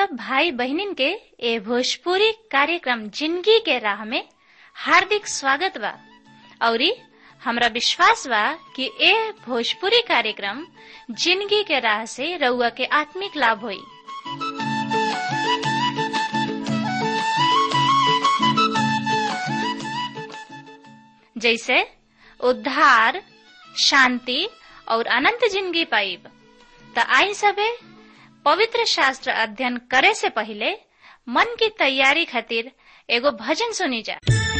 सब भाई बहनिन के ए भोजपुरी कार्यक्रम जिंदगी के राह में हार्दिक स्वागत बा औरी हमरा विश्वास बा कि ए भोजपुरी कार्यक्रम जिंदगी के राह से रउआ के आत्मिक लाभ होई जैसे उद्धार शांति और अनंत जिंदगी पाइब त आई सबे पवित्र शास्त्र अध्ययन करे से पहले मन की तैयारी खातिर एगो भजन सुनी जा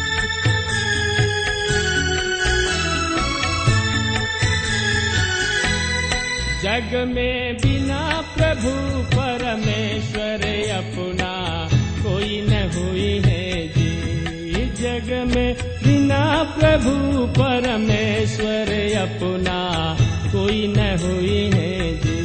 जग में बिना प्रभु परमेश्वर अपना कोई न हुई है जी जग में बिना प्रभु परमेश्वर अपना कोई न हुई है जी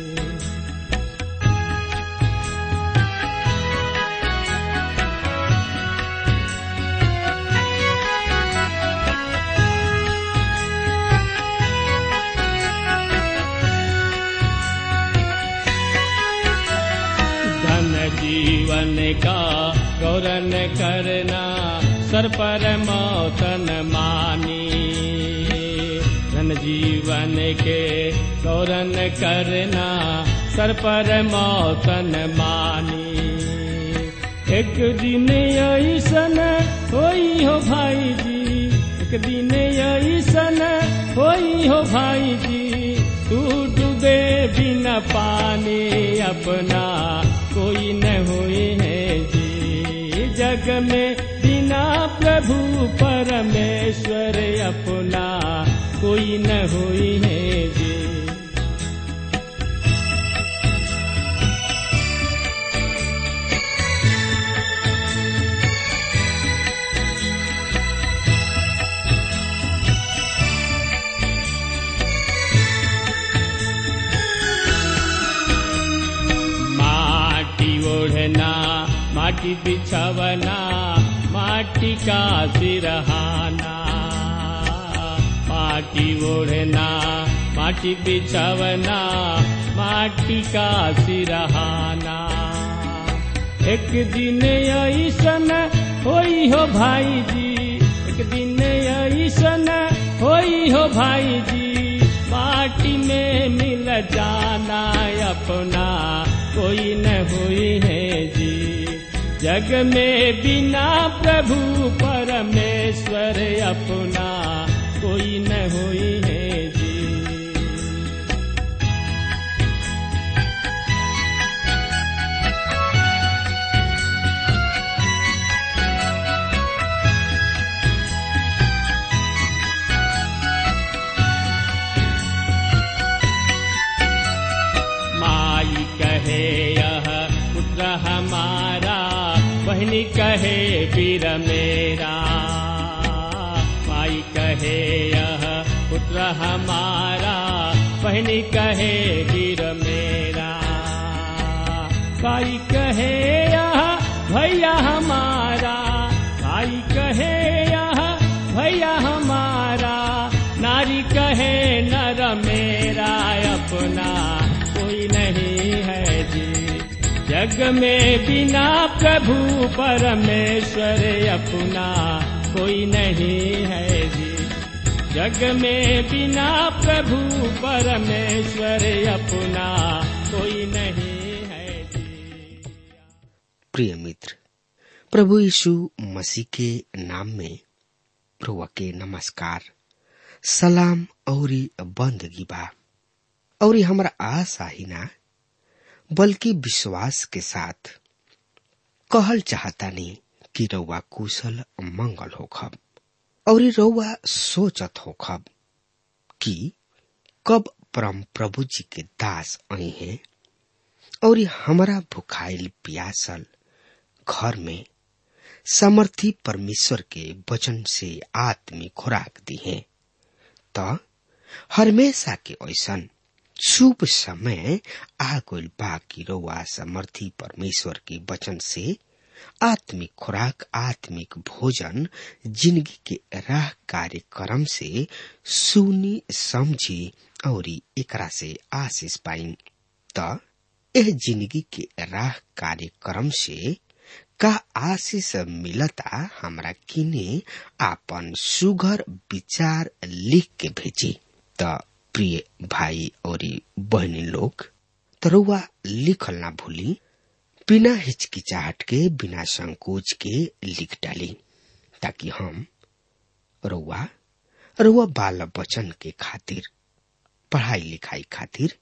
धन जीवन का गौरन करना सर पर मौतन मानी धन जीवन के गौरन करना सर पर मौतन मानी एक दिन ऐसन होई हो भाई जी एक दिन ऐसन होई हो भाई जी तू डूबे बिना पानी अपना कोई न हुई है जी जग में बिना प्रभु परमेश्वर अपना कोई न हुई है जी माटी ओढ़ना माटी बिछवना माटी का सिरहाना माटी ओढ़ना माटी बिछवना माटी का सिरहाना एक दिन ऐसन होई हो भाई जी एक दिन ऐसन होई हो भाई जी माटी में मिल जाना अपना कोई न हुई है जी जग में बिना प्रभु परमेश्वर अपना कोई न हुई है जी माई कहे यह पुत्र हमारा बहनी कहे वीर मेरा माई कहे यह पुत्र हमारा बहनी कहे वीर मेरा भाई कहे यह भैया हमारा भाई कहे यह भैया हमारा नारी कहे नर मेरा अपना कोई नहीं है जी जग में बिना प्रभु परमेश्वर अपना कोई नहीं है जी जग में बिना प्रभु परमेश्वर अपना कोई नहीं है जी प्रिय मित्र प्रभु यीशु मसीह के नाम में प्रभु के नमस्कार सलाम औरी बंदगी बा और हमारा आशा ही ना बल्कि विश्वास के साथ कहल चाहता नहीं कि रउआ कुशल मंगल होखब और रउआ सोचत होखब कि कब परम प्रभु जी के दास आई हैं और हमारा भुखाइल प्यासल घर में समर्थी परमेश्वर के वचन से आत्मिक खुराक दी है तो हमेशा के ऐसन शुभ समय आ गइल बा कि रउआ समर्थी परमेश्वर के वचन से आत्मिक खुराक आत्मिक भोजन जिंदगी के राह कार्यक्रम से सुनी समझी और एकरा से आशीष पाई त यह जिंदगी के राह कार्यक्रम से का आशीष मिलता हमरा किने आपन सुघर विचार लिख के भेजी त प्रिय भाई और बहनी लोग तरुआ लिखल ना भूली बिना हिचकिचाहट के बिना संकोच के लिख डाली ताकि हम रउआ रउआ बाल बचन के खातिर पढ़ाई लिखाई खातिर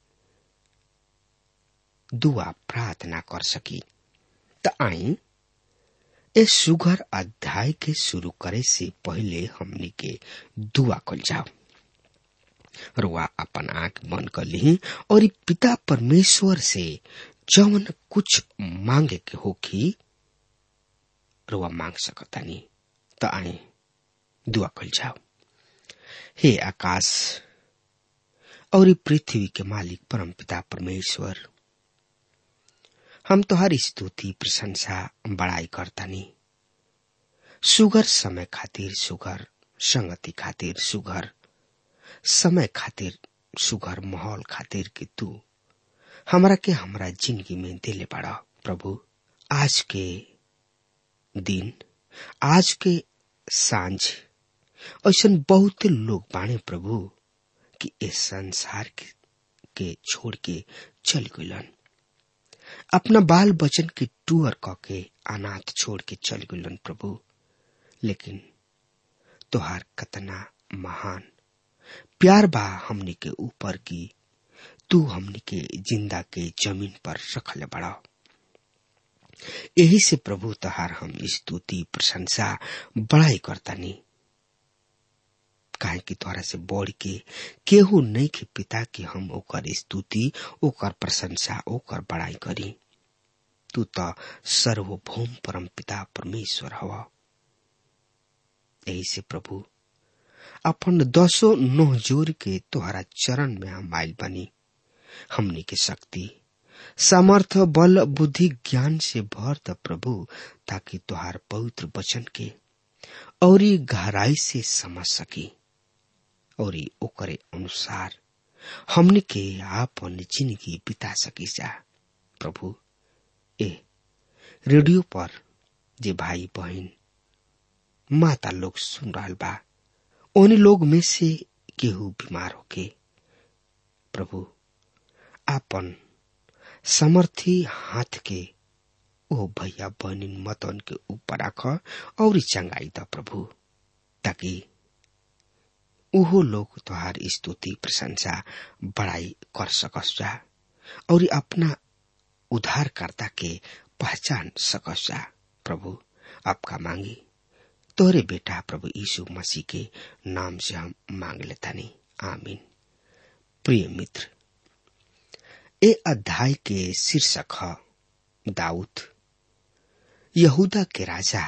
दुआ प्रार्थना कर सकी त आई इस सुगर अध्याय के शुरू करे से पहले हमनी के दुआ कल जाओ रुआ अपन आंख बंद कर ली और ई पिता परमेश्वर से जवन कुछ मांगे के होखी रुआ मांग सकतानी त आई दुआ कल जाओ हे आकाश और ई पृथ्वी के मालिक परम पिता परमेश्वर हम तोहर स्तुति प्रशंसा बड़ाई करतानी सुगर समय खातिर सुगर संगति खातिर सुगर समय खातिर सुगर माहौल खातिर कि तू हमरा के हमरा जिंदगी में दिले बड़ा प्रभु आज के दिन आज के सांझ ऐसा बहुत लोग बाणे प्रभु कि इस संसार के, के छोड़ के चल गलन अपना बाल बचन के टूअर क के अनाथ छोड़ के चल गलन प्रभु लेकिन तोहार कतना महान प्यार बा हमनी के ऊपर की तू हमनी के जिंदा के जमीन पर रखले बड़ा यही से प्रभु तहार हम स्तुति प्रशंसा बड़ाई करतानी काहे कि तोहरा से बढ़ के केहू नहीं के पिता कि हम ओकर स्तुति ओकर प्रशंसा ओकर बड़ाई करी तू तो सर्वभौम परम पिता परमेश्वर हवा यही से प्रभु अपन दसो नोह जोर के तोहरा चरण में हम आयल बनी हमनी के शक्ति सामर्थ बल बुद्धि ज्ञान से भर द प्रभु ताकि तोहार पवित्र वचन के और गहराई से समझ सकी और ओकरे अनुसार हमने के आपन जिंदगी बिता सकी जा प्रभु ए रेडियो पर जे भाई बहन माता लोग सुन रहा बा उन लोग में से केहू बीमार होके प्रभु आपन समर्थी हाथ के ओ भैया बहनी मतन के ऊपर रख और चंगाई द प्रभु ताकि उहो लोग तुहार स्तुति प्रशंसा बड़ाई कर सकस जा और अपना उद्धारकर्ता के पहचान सकस जा प्रभु आपका मांगी तोरे बेटा प्रभु यीशु मसीह के नाम से हम मांग लेता नहीं आमीन प्रिय मित्र ए अध्याय के शीर्षक है दाऊद यहूदा के राजा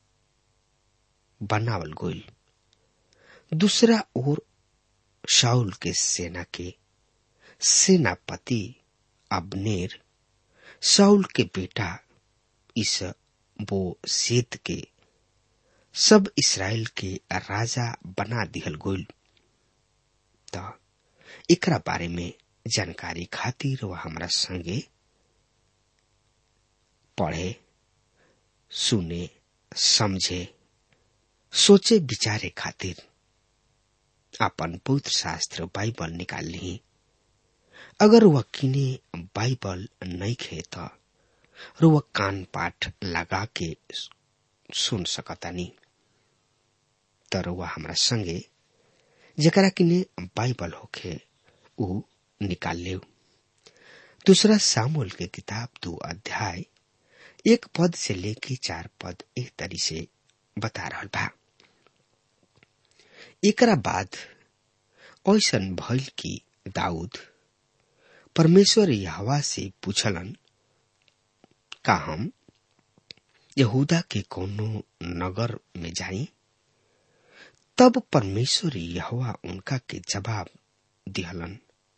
बनावल गोल दूसरा ओर शाउल के सेना के सेनापति अबनेर शाउल के बेटा इस वो सेत के सब इसराइल के राजा बना दिहल गोल त एकरा बारे में जानकारी खातिर वह हमरा संगे पढ़े सुने समझे सोचे विचारे खातिर अपन पवित्र शास्त्र बाइबल निकाल ली अगर वह किने बाइबल नहीं खे तो वह कान पाठ लगा के सुन सकतानी तर वह हमरा संगे जकरा किने बाइबल होखे उ निकाल ले दूसरा सामुल के किताब दो अध्याय एक पद से लेके चार पद एक तरी से बता रहा बा एकरा बाद ऐसन भइल कि दाऊद परमेश्वर यहवा से पूछलन का हम यहूदा के कोनो नगर में जाई तब परमेश्वर यहवा उनका के जवाब दिहलन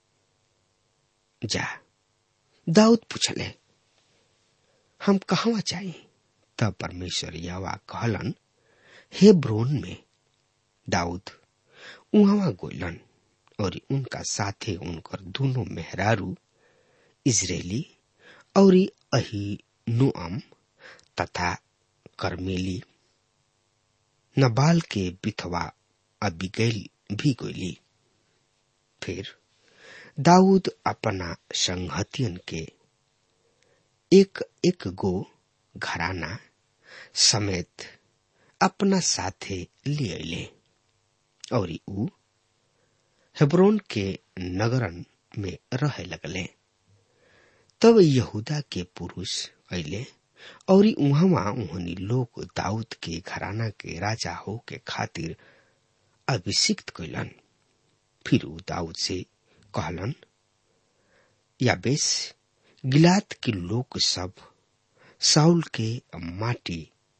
जा दाऊद पूछले हम कहवा जाई तब परमेश्वर यहवा कहलन हे ब्रोन में दाऊद उहवा गोलन और उनका साथे उनकर दोनों मेहरारू इजरायली और अहिनुअम तथा करमेली नबाल के बिथवा अबिगैल भी गोली फिर दाऊद अपना संहतियन के एक एक गो घराना समेत अपना साथे ले अले और ऊ हेब्रोन के नगरन में रहे लगले तब यहूदा के पुरुष अले और उहवा उहनी लोग दाऊद के घराना के राजा हो के खातिर अभिषिक्त कैलन फिर ऊ दाऊद से कहलन या बेस गिलात के लोग सब साउल के माटी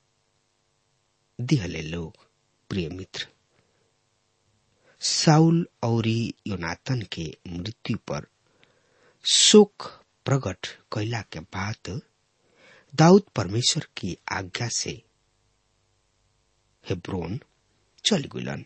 दिहले लोग प्रिय मित्र साउल और योनातन के मृत्यु पर शोक प्रकट कैला के बाद दाऊद परमेश्वर की आज्ञा से हेब्रोन चल गुलन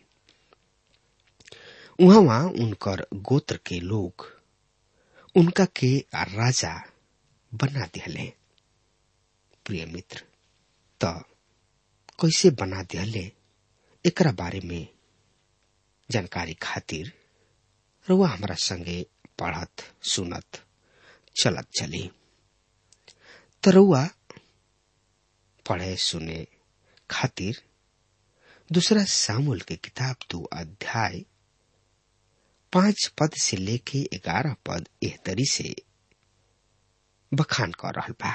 वहां उनकर गोत्र के लोग उनका के राजा बना दिहले प्रिय मित्र त कैसे बना दिहले एकरा बारे में जानकारी खातिर रुआ हमरा संगे पढ़त सुनत चलत चली तरुआ पढ़े सुने खातिर दूसरा सामुल के किताब दो अध्याय पांच पद से लेके ग्यारह पद एहतरी से बखान कर रहल बा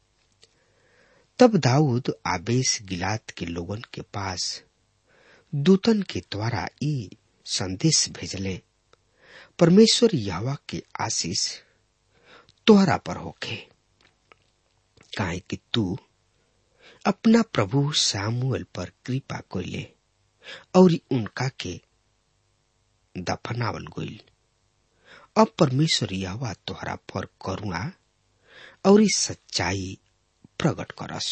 तब दाऊद आबेस गिलात के लोगन के पास दूतन के द्वारा ई संदेश भेजले परमेश्वर यहवा के आशीष तोहरा पर होखे काहे कि तू अपना प्रभु सामुएल पर कृपा कोइले और उनका के दफनावल गइल अब परमेश्वर यहवा तोहरा पर करुणा और सच्चाई प्रकट करस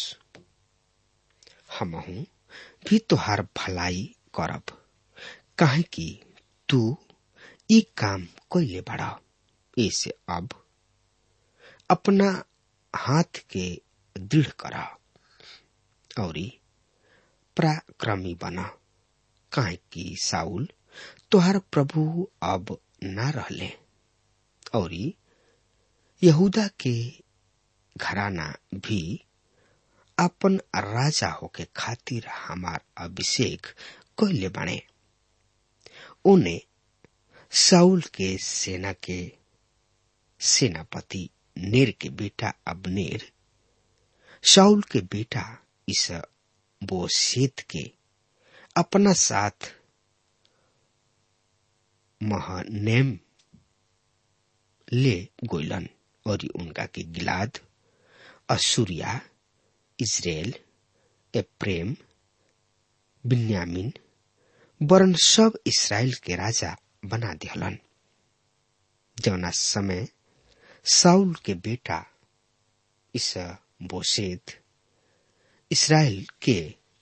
हमहू भी तोहार भलाई करब काहे कि तू ई काम कैले बड़ा ऐसे अब अपना हाथ के दृढ़ करा और पराक्रमी बना काहे कि साउल तोहार प्रभु अब ना रहले और यहूदा के घराना भी अपन राजा होके खातिर हमार अभिषेक कैले बने उन्हें साउल के सेना के सेनापति नेर के बेटा अबनेर शाउल के बेटा इस बोसेत के अपना साथ महनेम ले गोइलन और उनका के Gilead Assyria Israel Ephraim Benjamin वरन सब इसराइल के राजा बना दिहलन जौना समय साउल के बेटा इस बोसेद इसराइल के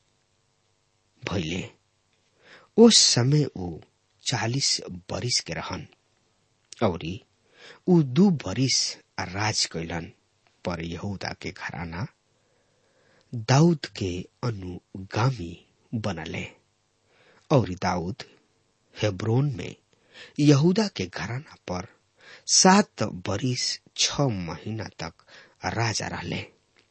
भैले उस समय ऊ चालीस बरिस के रहन और ऊ दू बरिस राज कैलन पर यहूदा के घराना दाऊद के अनुगामी बनले और दाऊद हेब्रोन में यहूदा के घराना पर सात बरिस छ महीना तक राजा रहले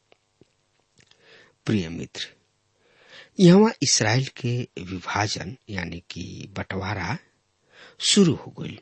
प्रिय मित्र यहाँ इसराइल के विभाजन यानी कि बंटवारा शुरू हो गई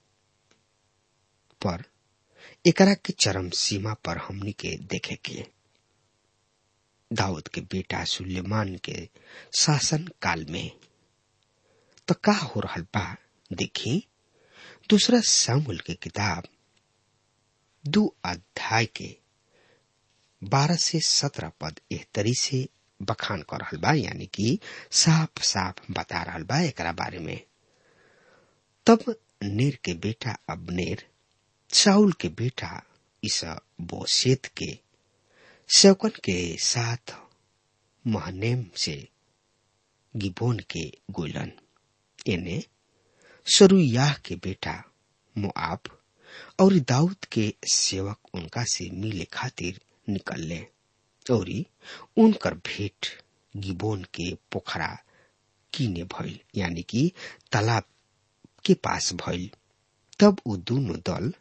पर एकरा के चरम सीमा पर हमनी के देखे के दाऊद के बेटा सुलेमान के शासन काल में तो का हो रहा बा देखी दूसरा सामुल के किताब दो अध्याय के बारह से सत्रह पद एहतरी से बखान कर रहल बा यानी कि साफ साफ बता रहल बा एकरा बारे में तब नेर के बेटा अबनेर साउल के बेटा इस बोसेत के सेवकन के साथ महनेम से गिबोन के गोलन एने सरुयाह के बेटा मोआब और दाऊद के सेवक उनका से मिले खातिर निकलले और उनकर भेंट गिबोन के पोखरा कीने भइल यानी कि तालाब के पास भइल तब उ दोनों दल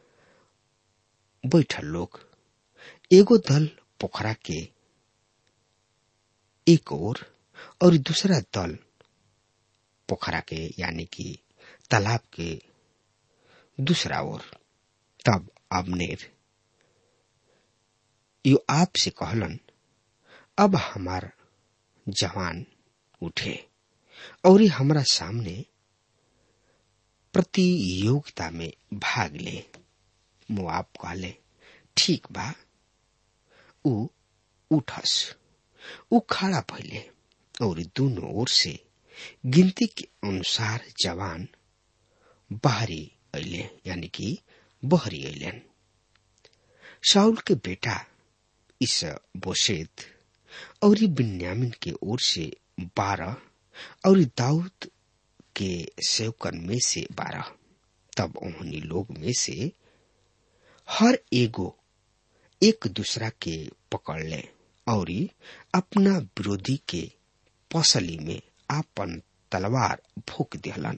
बैठल लोग एगो दल पोखरा के एक ओर और दूसरा दल पोखरा के यानी कि तालाब के दूसरा ओर तब अबनेर यो आप से कहलन अब हमार जवान उठे और हमरा सामने प्रतियोगिता में भाग ले मुआब कहले ठीक बा उ उठस उ खड़ा भइले और दोनों ओर से गिनती के अनुसार जवान बाहरी अले यानी कि बहरी अलन शाउल के बेटा इस बोशेत और बिन्यामिन के ओर से बारह और दाऊद के सेवकन में से बारह तब उन्होंने लोग में से हर एगो एक दूसरा के पकड़ ले और अपना विरोधी के पसली में आपन तलवार फूक दिहलन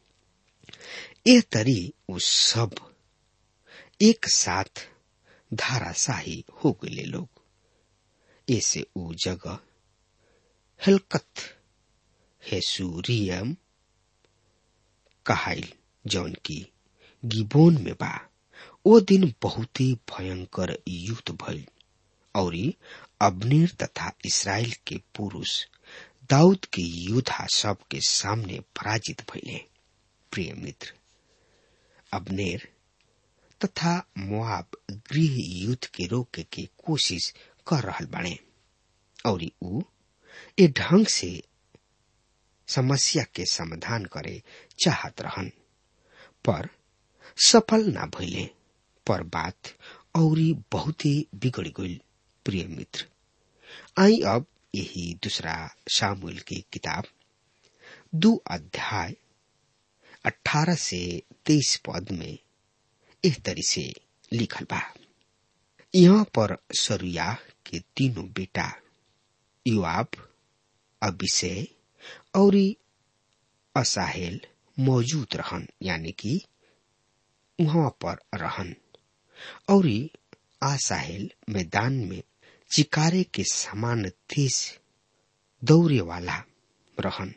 ए तरी उ सब एक साथ धाराशाही हो गए लोग ऐसे उ जगह हलकत हेसूरियम कहाइल जौन की गिबोन में बा ओ दिन बहुत ही भयंकर युद्ध भइल और अबनीर तथा इसराइल के पुरुष दाऊद के योद्धा सब के सामने पराजित भइले प्रिय मित्र अबनेर तथा मुआब गृह युद्ध के रोके के कोशिश कर रहल बाड़े और उ ए ढंग से समस्या के समाधान करे चाहत रहन पर सफल ना भइले पर बात और बहुत ही बिगड़ गई प्रिय मित्र आई अब यही दूसरा सामुएल की किताब दो अध्याय अठारह से तेईस पद में इस तरी से लिखल बा यहाँ पर सरुया के तीनों बेटा युवाब अभिषेय और असाहेल मौजूद रहन यानी कि वहां पर रहन और आसाहेल मैदान में चिकारे के समान तेज दौरे वाला रहन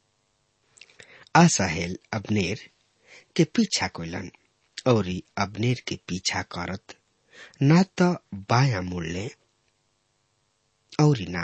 आसाहेल अबनेर के पीछा कोलन और अबनेर के पीछा करत ना तो बाया मुड़ले और ना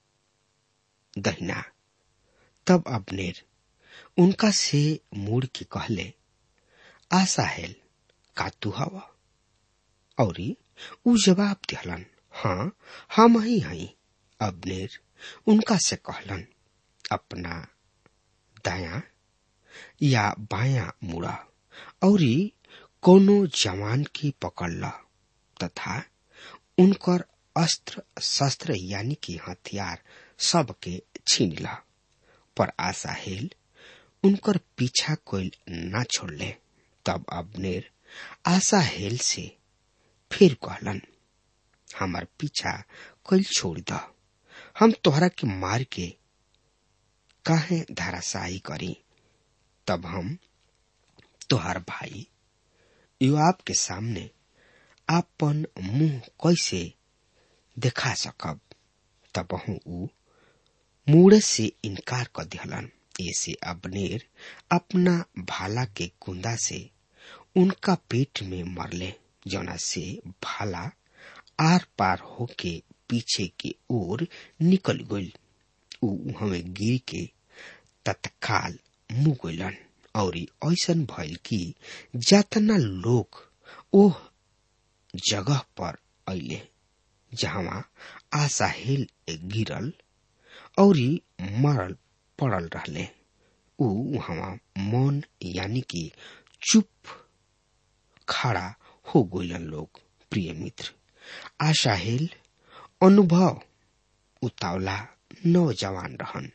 दहिना तब अबनेर उनका से मुड़ के कहले आसाहेल का तू हवा और उ जवाब दिहलन हाँ हम ही हई अबनेर उनका से कहलन अपना दाया या बाया मुड़ा और कोनो जवान की पकड़ ल तथा उनकर अस्त्र शस्त्र यानी कि हथियार सबके छीन ला पर आसाहेल उनकर पीछा कोई ना छोड़ले तब अबनेर आसाहेल से फिर कहलन हमार पीछा कोई छोड़ द हम तोहरा के मार के काहे धाराशाही करी तब हम तोहार भाई युवाब के सामने आपन मुंह कैसे देखा सकब तब ऊ मूड़ से इनकार कर दिहलन ऐसे अबनेर अपना भाला के कुंदा से उनका पेट में मरले जना से भाला आर पार होके पीछे की ओर निकल गई ऊ हमें गिर के तत्काल मुँह गलन और ऐसन भइल कि जतना लोग ओह जगह पर अले जहाँ आसाहेल गिरल और मरल पड़ल रहले ऊ वहाँ मौन यानी कि चुप खड़ा हो गइलन लोग प्रिय मित्र आशाहेल अनुभव उतावला नौजवान रहन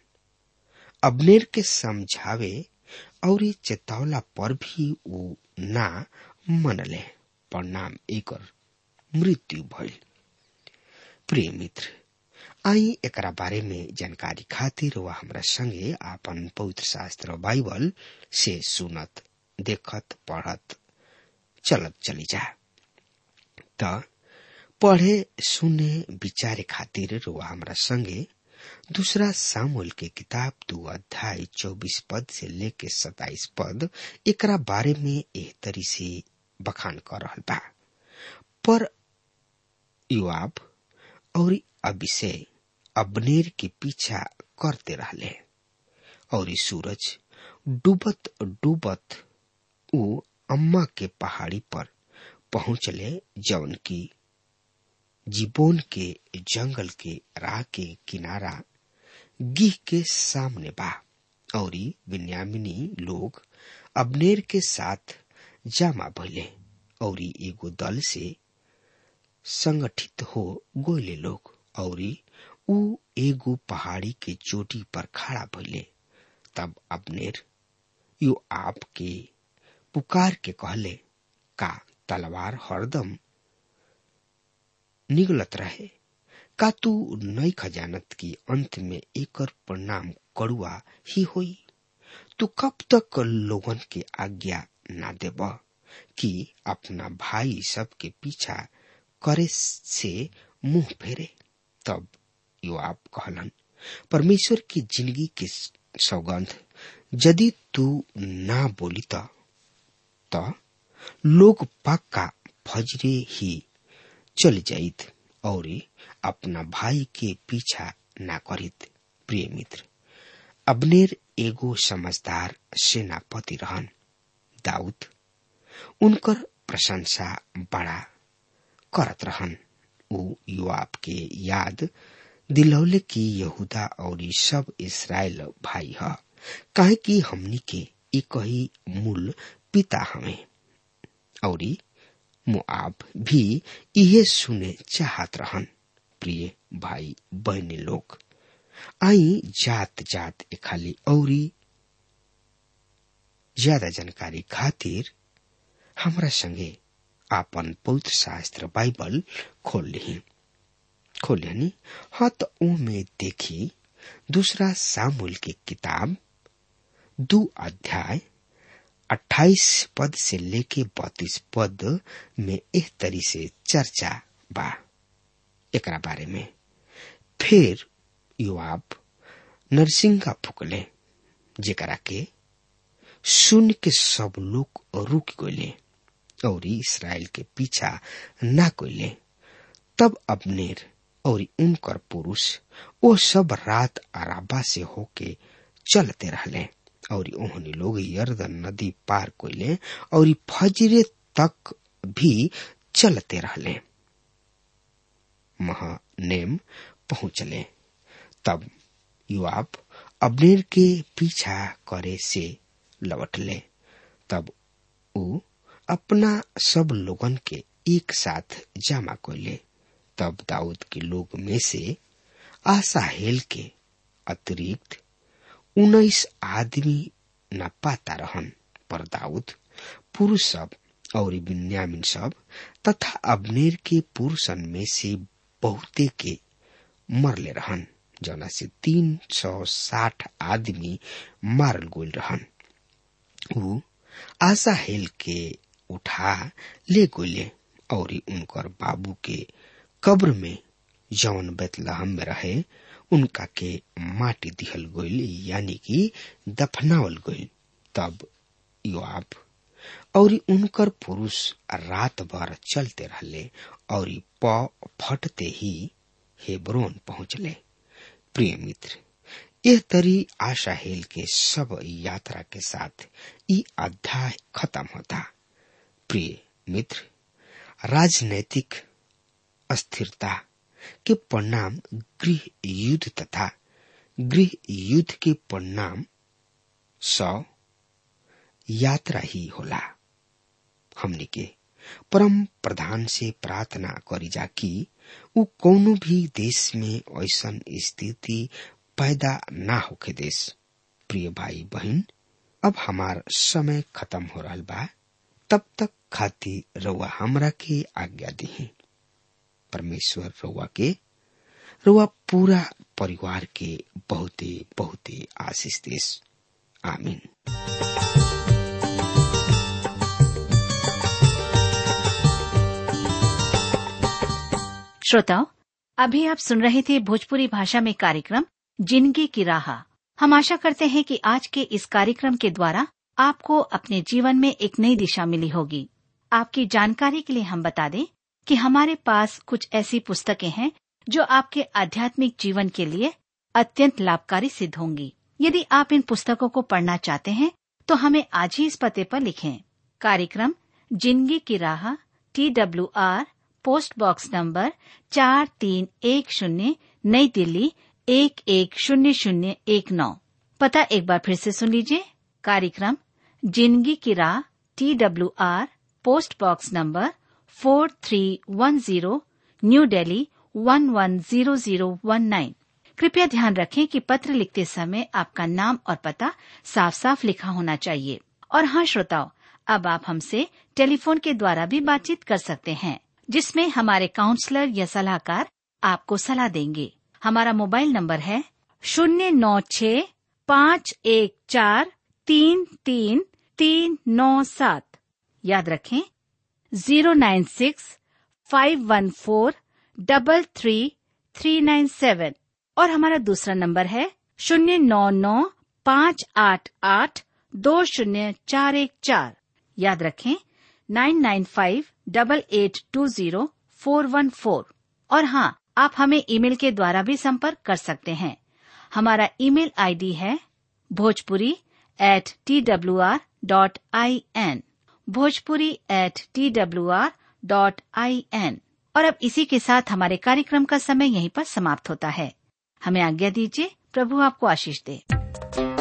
अबनेर के समझावे और चेतावला पर भी वो ना मनले परिणाम एकर मृत्यु भइल प्रिय मित्र आई एकरा बारे में जानकारी खातिर वह हमरा संगे आपन पवित्र शास्त्र बाइबल से सुनत देखत पढ़त चलत चली जा त पढ़े सुने विचारे खातिर रुआ हमरा संगे दूसरा सामुल के किताब दो अध्याय चौबीस पद से लेके सताइस पद एकरा बारे में एह तरी से बखान कर रहल बा पर युवाब और अभिषेक अबनेर के पीछा करते रहले और सूरज डूबत डूबत उ अम्मा के पहाड़ी पर पहुंचले जवन की जीबोन के जंगल के राह के किनारा गिह के सामने बा और विन्यामिनी लोग अबनेर के साथ जामा भइले और एगो दल से संगठित हो गोले लोग और उ एगो पहाड़ी के चोटी पर खड़ा भइले तब अबनेर यो आप के पुकार के कहले का तलवार हरदम निगलत रहे का तू नई खजानत की अंत में एकर परिणाम कड़ुआ ही होई तू कब तक लोगन के आज्ञा ना देब कि अपना भाई सब के पीछा करे से मुंह फेरे तब यो आप कहलन परमेश्वर की जिंदगी के सौगंध यदि तू ना बोली त लोग पक्का फजरे ही चल जाइत और अपना भाई के पीछा ना करित प्रिय मित्र अबनेर एगो समझदार सेनापति रहन दाऊद उनकर प्रशंसा बड़ा करत रहन उ युवाप के याद दिलौले की यहूदा और सब इसराइल भाई ह काहे कि हमनी के एक ही मूल पिता हमें और मुआब भी इहे सुने चाहत रहन प्रिय भाई बहनी लोग आई जात जात खाली औरी ज्यादा जानकारी खातिर हमरा संगे आपन पवित्र शास्त्र बाइबल खोल ली खोल ली हाँ तो में देखी दूसरा सामुल की किताब दो अध्याय अट्ठाईस पद से लेके बत्तीस पद में एक तरी से चर्चा बा एकरा बारे में फिर युवाब नरसिंगा फुकले जेकरा के सुन के सब लोग रुक गए और इसराइल के पीछा ना कोले तब अबनेर और उनकर पुरुष वो सब रात अराबा से होके चलते रहले और उन्होंने लोग यर्दन नदी पार कोले और फजरे तक भी चलते रहले महानेम पहुंचले तब युवाब अबनेर के पीछा करे से लौटले तब उ अपना सब लोगन के एक साथ जमा कोले तब दाऊद के लोग में से आसाहेल के अतिरिक्त उन्नीस आदमी न पाता रहन पर दाऊद पुरुष सब और बिन्यामिन सब तथा अबनेर के पुरुषन में से बहुते के मरले रहन जना से तीन सौ साठ आदमी मारल गोल रहन उ आसाहेल के उठा ले गोले और उनकर बाबू के कब्र में जौन बेतलहम में रहे उनका के माटी दिहल गईल यानी कि दफनावल गईल तब योआब और उनकर पुरुष रात भर चलते रहले और प फटते ही हेब्रोन पहुंचले प्रिय मित्र यह तरी आशाहेल के सब यात्रा के साथ ई अध्याय खत्म होता प्रिय मित्र राजनैतिक अस्थिरता के परिणाम गृह युद्ध तथा गृह युद्ध के परिणाम सौ यात्रा ही होला हमने के परम प्रधान से प्रार्थना करी जा कि उ कोनो भी देश में ऐसन स्थिति पैदा ना होके देश प्रिय भाई बहन अब हमार समय खत्म हो रहा बा तब तक खातिर रउआ हमरा के आज्ञा दी परमेश्वर रउआ के रउआ पूरा परिवार के बहुते बहुते आशीष देश आमीन श्रोताओं अभी आप सुन रहे थे भोजपुरी भाषा में कार्यक्रम जिंदगी की राह हम आशा करते हैं कि आज के इस कार्यक्रम के द्वारा आपको अपने जीवन में एक नई दिशा मिली होगी आपकी जानकारी के लिए हम बता दें कि हमारे पास कुछ ऐसी पुस्तकें हैं जो आपके आध्यात्मिक जीवन के लिए अत्यंत लाभकारी सिद्ध होंगी यदि आप इन पुस्तकों को पढ़ना चाहते हैं तो हमें आज ही इस पते पर लिखें कार्यक्रम जिंदगी की राह T W R post box number चार तीन एक शून्य नई दिल्ली एक एक शून्य शून्य एक नौ पता एक बार फिर से सुन लीजिए कार्यक्रम जिंदगी की राह T W R post box number four three one zero New Delhi one one zero zero one nine कृपया ध्यान रखें कि पत्र लिखते समय आपका नाम और पता साफ साफ लिखा होना चाहिए और हाँ श्रोताओं अब आप हमसे टेलीफोन के द्वारा भी बातचीत कर सकते हैं जिसमें हमारे काउंसलर या सलाहकार आपको सलाह देंगे हमारा मोबाइल नंबर है शून्य नौ छ पाँच एक चार तीन तीन तीन नौ सात याद रखें zero nine six five one four double three three nine seven और हमारा दूसरा नंबर है शून्य नौ नौ पाँच आठ आठ दो शून्य चार एक चार याद रखें nine nine five double eight two zero four one four और हाँ आप हमें ईमेल के द्वारा भी संपर्क कर सकते हैं हमारा ईमेल आईडी है Bhojpuri at T W R dot I N Bhojpuri at T W R dot I N और अब इसी के साथ हमारे कार्यक्रम का समय यहीं पर समाप्त होता है हमें आज्ञा दीजिए प्रभु आपको आशीष दे